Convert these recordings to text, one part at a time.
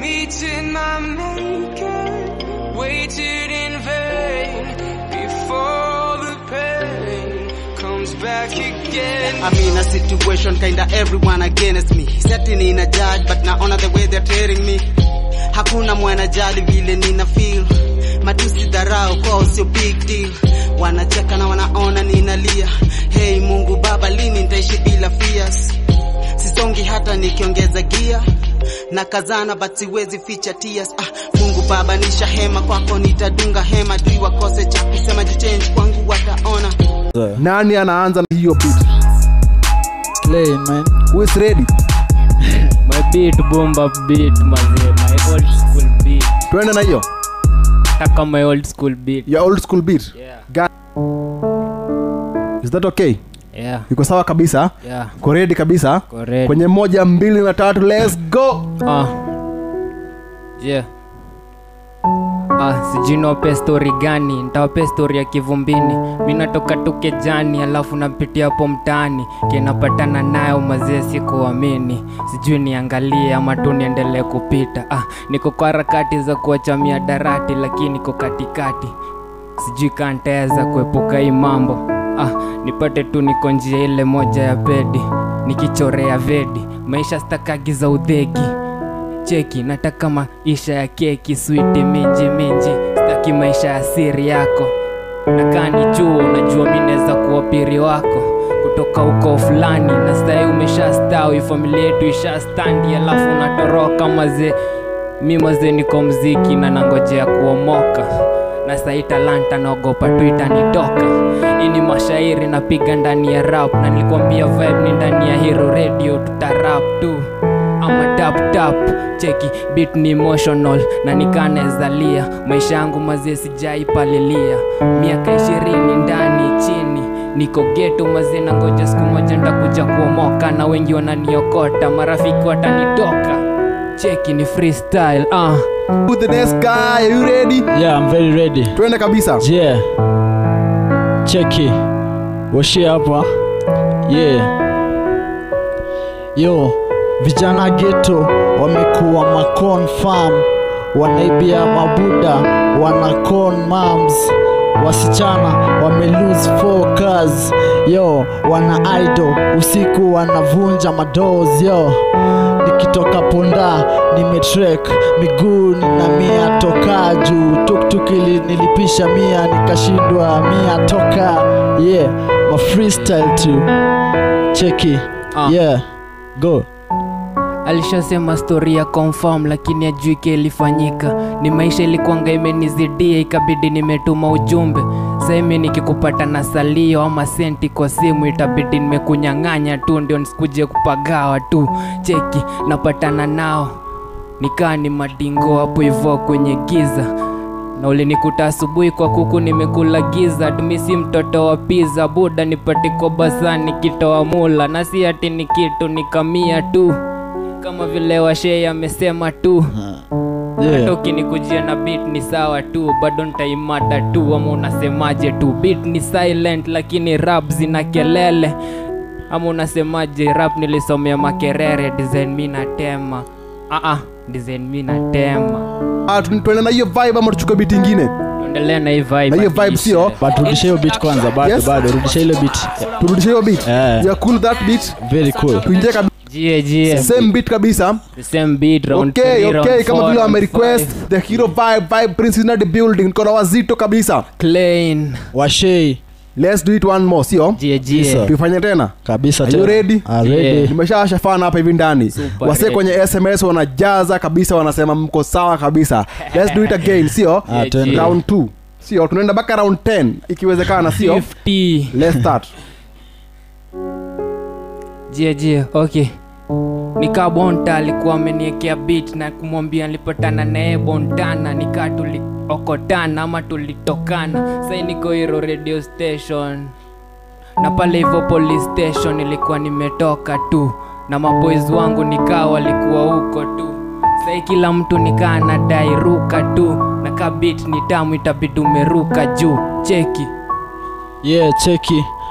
Meeting my maker, waited in vain before the pain comes back again. I'm in a situation kinda everyone against me. Setting in a judge but naona the way they're tearing me. Hakuna mwana jali vile nina feel. Matusi dharau kwao sio big deal. Wanacheka na wanaona ninalia. Hey Mungu Baba, lini nitaishi bila fears? Sisongi hata nikiongeza gia na kazana but siwezi ficha tears. Ah, Mungu Baba nisha hema kwako nitadunga hema dui wakose cha kusema jichange kwangu wataona nani anaanza na hiyo beat Plain, man. who is ready my beat boom bap beat mazee my old school beat twende na hiyo taka my old school beat your old school beat yeah Ga- is that okay yeah iko sawa kabisa yeah ko ready kabisa correct kwenye moja mbili na tatu let's go ah yeah Ah, sijui niwape stori gani ntawape stori ya kivumbini mi natoka tu kejani alafu napitia hapo mtaani kinapatana nayo mazee sikuamini sijui niangalie ama tu niendelee kupita ah, niko kwa harakati za kuachamia darati lakini niko katikati sijui kaa ntaweza kuepuka hii mambo ah, nipate tu niko njia ile moja ya pedi nikichorea vedi maisha stakagi za udhegi cheki nataka maisha ya keki switi minji minji sitaki maisha ya siri yako nakaa ni juu unajua mi naweza kuwa piri wako kutoka huko fulani na sahii umesha stawi familia yetu isha standi alafu unatoroka mazee mi mazee niko mziki na nangojea kuomoka na sahii talanta naogopa tu itanitoka hii ni mashairi napiga ndani ya rap na nilikwambia vibe ni ndani ya hero radio tutarap tu ama tap tap cheki beat ni emotional na nikanezalia maisha yangu mazee sijaipalilia miaka ishirini ndani chini niko geto mazee na ngoja siku moja ntakuja kuomoka na wengi wananiokota marafiki watanitoka cheki ni freestyle ah. Who the next guy are you ready Yeah, I'm very ready. twende kabisa Yeah. Cheki. Washie hapa. Yeah. Yo, vijana geto wamekuwa maconfirm, wanaibia mabuda, wana con moms, wasichana wame lose focus. Yo, wana idol usiku wanavunja madoors. Yo, nikitoka ponda nimetrek miguu nina mia toka juu tuktuk ili nilipisha mia nikashindwa mia toka yeah ma freestyle tu cheki Ah. yeah go alishasema stori ya confirm lakini ajui ke ilifanyika ni maisha ilikuanga imenizidia ikabidi nimetuma ujumbe saimi nikikupata na salio ama senti kwa simu itabidi nimekunyang'anya tu ndio nisikuje kupagawa tu cheki napatana nao nikaa ni madingo hapo hivo kwenye giza na ulinikuta asubuhi kwa kuku nimekula giza tumisi mtoto wa piza buda nipate kwa basani kitoa mula na si ati ni kitu nikamia tu kama vile washei amesema tu hata yeah ukinikujia na beat ni sawa tu bado ntaimada tu ama unasemaje tu beat ni silent lakini rap zina kelele ama unasemaje rap nilisomea makerere design mi natema ah, ah, design mi natema Ah, tu- twende na hiyo vibe ama tuchukue beat ingine tuendelee na hii vibe na hiyo at vibe least, sio eh. but rudisha hiyo beat kwanza bado Yes. bado rudisha ile beat turudishe hiyo beat Eh. yeah, cool that beat very cool tuingie kabisa Jie, jie. same beat kabisa The same beat, round okay three, round okay kama four, vile round wamerequest five. the hero vibe vibe prince is not the building niko na wazito kabisa Clean. washei let's do it one more sio Jie, jie. Yes, sir. tuifanye tena kabisa Are you tena. ready? Ah, ready Yeah. nimeshawasha fana hapa hivi ndani Super wase ready. kwenye sms wanajaza kabisa wanasema mko sawa kabisa let's do it again sio Ah, twende. Yeah. round 2 sio tunaenda mpaka round 10 ikiwezekana sio 50. let's start jie jie okay nikaa bonta alikuwa ameniekea beat na kumwambia nilipatana naye bontana nikaa tuliokotana ama tulitokana sai niko hiro radio station na pale hivyo police station ilikuwa nimetoka tu na maboys wangu nikaa walikuwa huko tu sai kila mtu nikaa nadai ruka tu na ka beat ni tamu itabidi umeruka juu cheki yeah cheki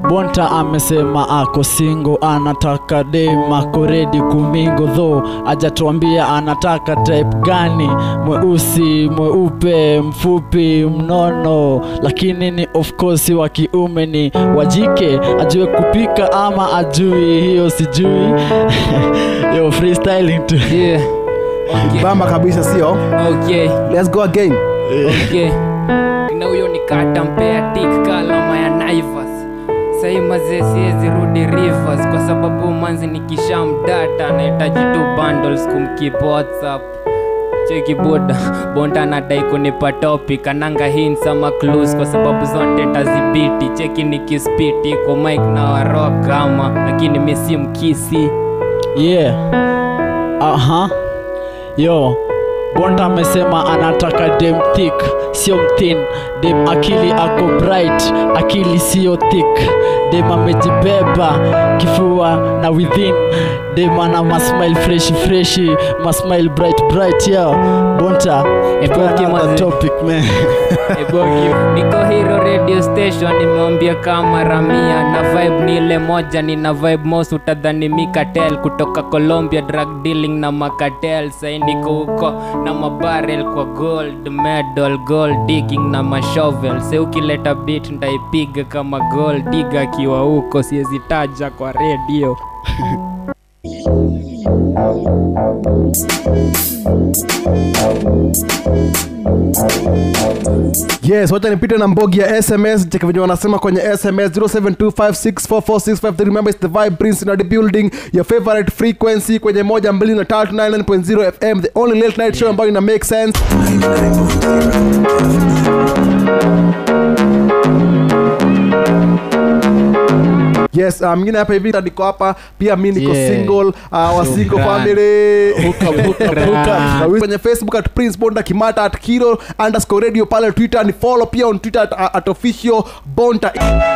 bonta amesema ako singo anataka dem ako redi kumingo dho ajatuambia anataka type gani mweusi mweupe mfupi mnono lakini ni of course wa kiume ni wajike ajue kupika ama ajui hiyo sijui yo freestyling tu Yeah. Okay. bamba kabisa sio Okay. let's go again Okay. na huyo ni kata mpea tik kalama ya naivas sahii mazee siwezi rudi rivers kwa sababu manzi nikishamdata nahitaji tu bundles kumkeep whatsapp cheki boda bonda anadai kunipa topic ananga hints ama clues kwa sababu zote tazibiti cheki nikispiti iko mike na warock ama lakini mi si mkisi yeah aha yo bonda amesema anataka dem thick sio mthin dem akili ako bright akili sio thick dem amejibeba kifua na within dem ana masmile freshi freshi masmile bright bright yo bonta Ebu tupe another kimazi. topic man Eboki. niko hiro radio station nimeambia kama ramia na vibe ni ile moja nina vibe mos utadhani mikatel kutoka colombia drug dealing na makatel sai niko huko na mabarel kwa gold medal gold digging na mashovel se ukileta bit ndaipiga kama gold diga akiwa huko siwezi taja kwa redio yes wacha nipite na mbogi ya sms cheki venye wanasema kwenye sms 0725644653 remember it's the vibe prince in the building your favorite frequency kwenye moja mbili na tatu 99.0 fm the only late night show ambayo ina make sense yes uh, mingine hapa hivi niko hapa pia mi niko Yeah. single uh, wa single Shukran. family Hook up, hook up, hook up. Na kwenye facebook at prince bonda kimata at kiro underscore radio pale twitter ni follow pia on twitter at, at official bonda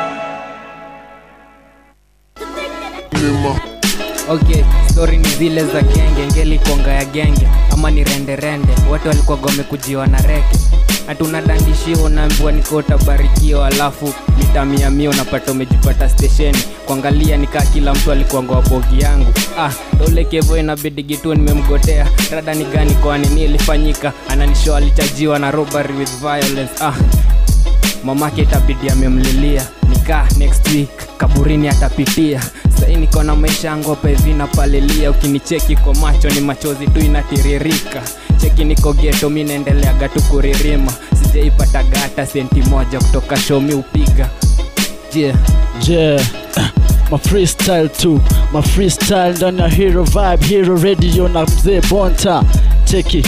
okay stori ni zile za genge ngeli konga ya genge ama ni renderende watu walikuwa wamekujiwa na reke hatuna dandishio unaambiwa niko utabarikiwa alafu mitamiamia unapata umejipata stesheni kuangalia nikaa kila mtu alikuanga bogi yangu ah dole kevo inabidi gitu nimemgotea rada ni gani kwani nini ilifanyika ananisho alichajiwa na robbery with violence ah mamake itabidi amemlilia nikaa next week kaburini atapitia sai niko na maisha yangu hapa hivi napalilia ukinicheki kwa macho ni machozi tu inatiririka cheki niko geto mi naendeleaga tu kuririma sijaipata gata senti moja kutoka shomi upiga yeah. yeah ma freestyle tu ma freestyle ndani ya hero vibe hero radio na mzee bonta cheki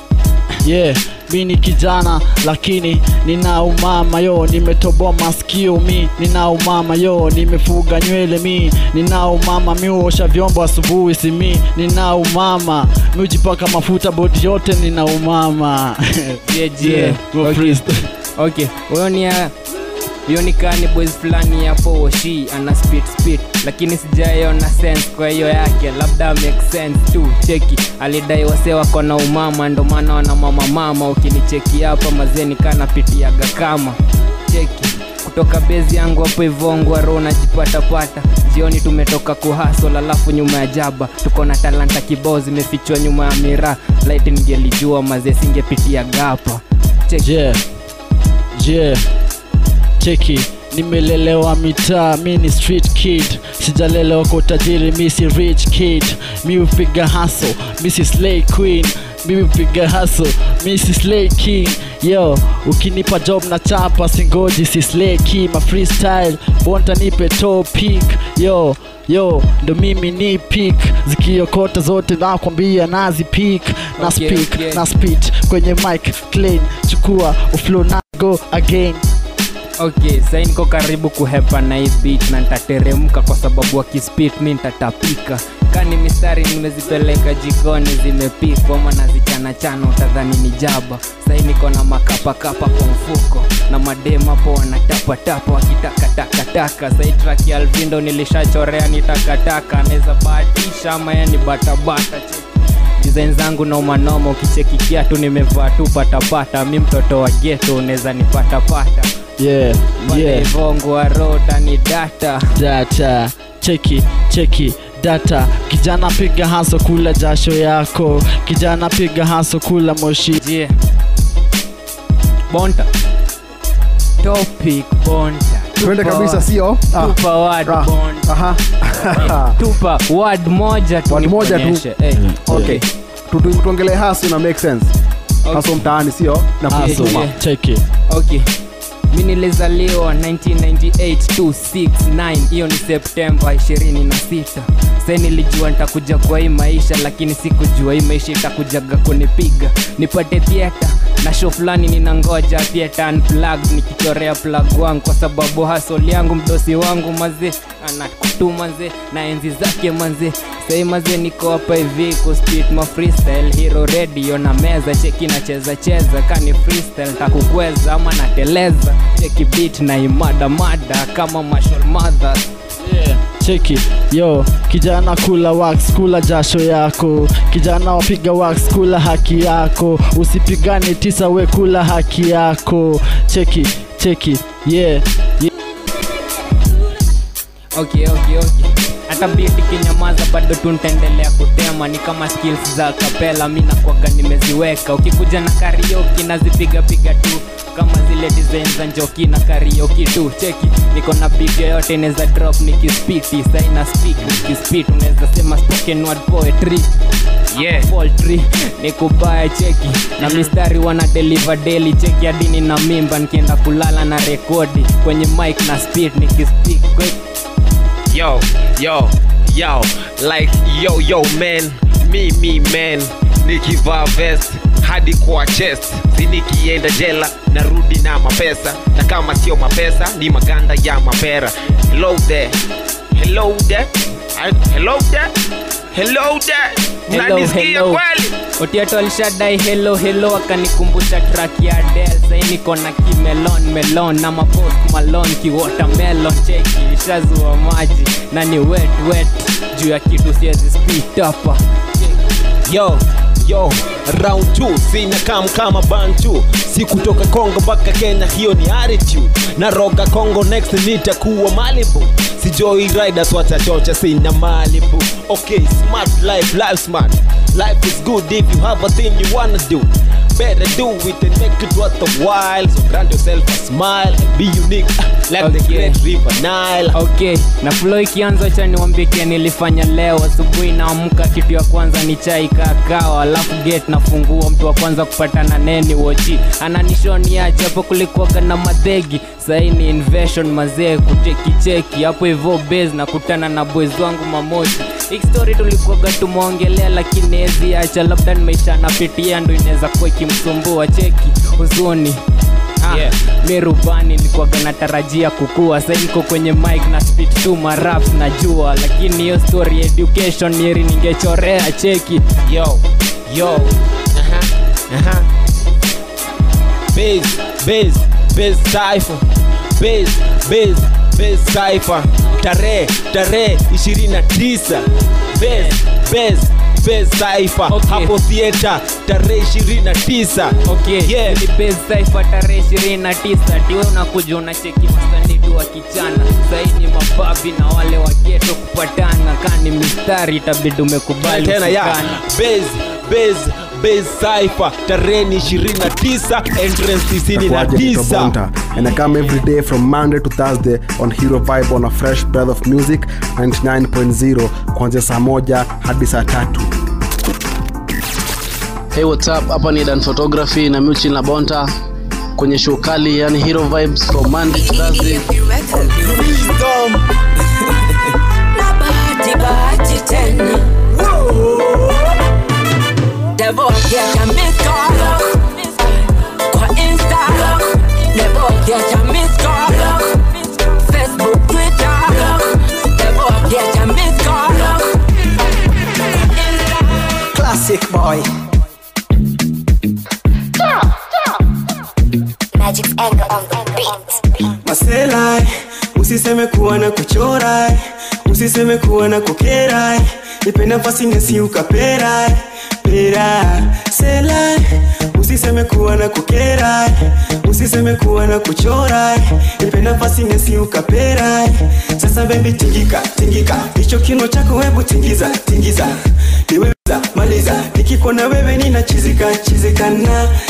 yeah mi ni kijana lakini nina umama yo nimetoboa maskio mi nina umama yo nimefuga nywele mi nina umama mi huosha vyombo asubuhi si mi nina umama mi hujipaka mafuta bodi yote nina umama Yeah, yeah. ma Okay. freestyle. okay huyo ni ya hiyo ni kani boys fulani hapo shi ana speed speed lakini sijaiona sense kwa hiyo yake labda make sense tu cheki alidai wase wako na umama ndo maana wana mama mama ukinicheki hapa mazeni kanapitiaga kama cheki kutoka bezi yangu hapo ivongwa ro najipatapata jioni tumetoka kuhasol alafu nyuma ya jaba tuko na talanta kibao zimefichwa nyuma ya miraa light ningelijua mazee singepitia gapa cheki yeah yeah cheki nimelelewa mitaa mi ni street kid sijalelewa kwa utajiri mi si rich kid mi hupiga haso mi si slay queen mi hupiga haso mi si slay king yo ukinipa job na chapa singoji si slay key ma freestyle bonta nipe topic yo yo ndo mimi ni pik zikiokota zote nakwambia nazi pik na Okay, speak okay. na spit kwenye mic clean chukua uflow na go again okay sai niko karibu kuhepa na hii beat na nitateremka kwa sababu wakispit mi nitatapika kani mistari nimezipeleka jikoni zimepikwa ama nazichanachana utadhani ni jaba sai niko na makapakapa kwa mfuko na madem hapo wanatapatapa wakitakatakataka sai track ya alvindo nilishachorea ni takataka naweza bahatisha ama yani batabata design zangu nomanoma ukichekikia tu nimevaa tu patapata mi mtoto wa geto unaweza nipatapata yeah yeah ivongwa rota ni data data cheki cheki data kijana piga haso kula jasho yako kijana piga haso kula moshi je bonta topic bonta twende Tupa kabisa word. sio Ah, tupa word ah, bonta aha. tupa word moja tu Word moja tu. nikuonyeshe. Eh, okay Tu- tu- tuongelee haso ina make sense okay. haso mtaani sio na Ah, kusuma yeah. cheki okay mi nilizaliwa 1998 269 hiyo ni septemba 26 sai nilijua nitakuja kwa hii maisha lakini sikujua hii maisha itakujaga kunipiga nipate thieta na show fulani ninangoja thieta unplugged nikichorea plug wangu kwa sababu hasol yangu mdosi wangu mazee anakutuma nze na enzi zake manze sai mazee niko hapa hivi kuspit ma freestyle hero radio na meza cheki nacheza cheza kani freestyle takukweza ama nateleza cheki beat na imada mada kama marshall mothers yeah. cheki yo kijana kula wax kula jasho yako kijana wapiga wax kula haki yako usipigane tisa we kula haki yako cheki cheki yeah, yeah. okay okay okay hata beat ikinyamaza bado tu nitaendelea kutema ni kama skills za kapela mi nakwaga nimeziweka ukikuja na karioki nazipiga piga tu kama zile design za njoki na karioki tu cheki niko na beat yoyote inaweza drop nikispiti saina speak nikispit unaweza sema spoken word poetry yeah. poultry ni kubaya cheki na mistari wana deliver daily cheki adini na mimba nikienda kulala na rekodi kwenye mic na speed nikispik kwe- yo yo yo like yo yo man me me man nikivaa vest hadi kwa chest si nikienda jela narudi na mapesa na kama sio mapesa ni maganda ya mapera hello there hello there I- hello there hello there Hello, unanisikia hello. kweli otiato alishadai helo helo akanikumbusha track ya del sai niko na kimelon melon na mapost malon kiwatermelon cheki ishazua maji na ni wet wet juu ya kitu siwezi spit hapa yo yo round 2 sina kam kama bantu si kutoka kongo mpaka kenya hiyo ni attitude na roga kongo next nitakuwa malibu sijoi riders watachocha sina malibu okay smart life life smart life is good if you have a thing you wanna do better do it and make it worth the while so grant yourself a smile and be unique like the Okay. great river nile okay na flo ikianza cha niwambike nilifanya leo asubuhi naamka kitu ya kwanza ni chai kakao alafu gate nafungua mtu wa kwanza kupatana neni wochi ananishoniache hapo kulikuwaga na madhegi sahii ni invasion mazee kuchekicheki hapo hivo base na kutana na boys wangu mamoshi hii story tulikuwaga tumeongelea lakini ezi acha labda ni maisha anapitia ndo inaweza kuwa ikimsumbua cheki huzuni Ah, Yeah. mi rubani nilikuwaga natarajia kukua sa niko kwenye mic na spit tu maraps najua lakini hiyo story ya education nieri ningechorea cheki yo yo aha aha base base base cipher base base base cipher tarehe tarehe 29 base base base cipher Okay. hapo theater tarehe 29 okay Yeah. ni base cipher tarehe ishirini na tisa tiwe unakuja unacheki masanidu wa kichana saini mababi na wale wageto kupatana kani mistari itabidi umekubali tena ya usikane. base base base cipher tarehe ni 29 entrance Kwaje Kito 99 Bonta. and I come every day from Monday to Thursday on Hero Vibe on a fresh breath of music 99.0 kuanzia saa moja hadi saa tatu Hey, what's up? Hapa ni Dan Photography na Muchi na Bonta kwenye show kali yani Hero Vibes from Monday to Thursday. na bahati bahati tena devokiacha miskolo kwa insta devokiacha miskolo facebook twitter devokiacha miskolo Classic boy. Magic's anger on the beat. masela usiseme kuwa na kuchora usiseme kuwa na kukera nipe nafasi nasi ukapera pera sela usiseme kuwa na kukera usiseme usiseme kuwa na kuchora nipe nafasi nesi ukapera sasa bebi tingika tingika hicho kino chako hebu tingiza tingiza niweza maliza nikikona wewe ninachizika chizika na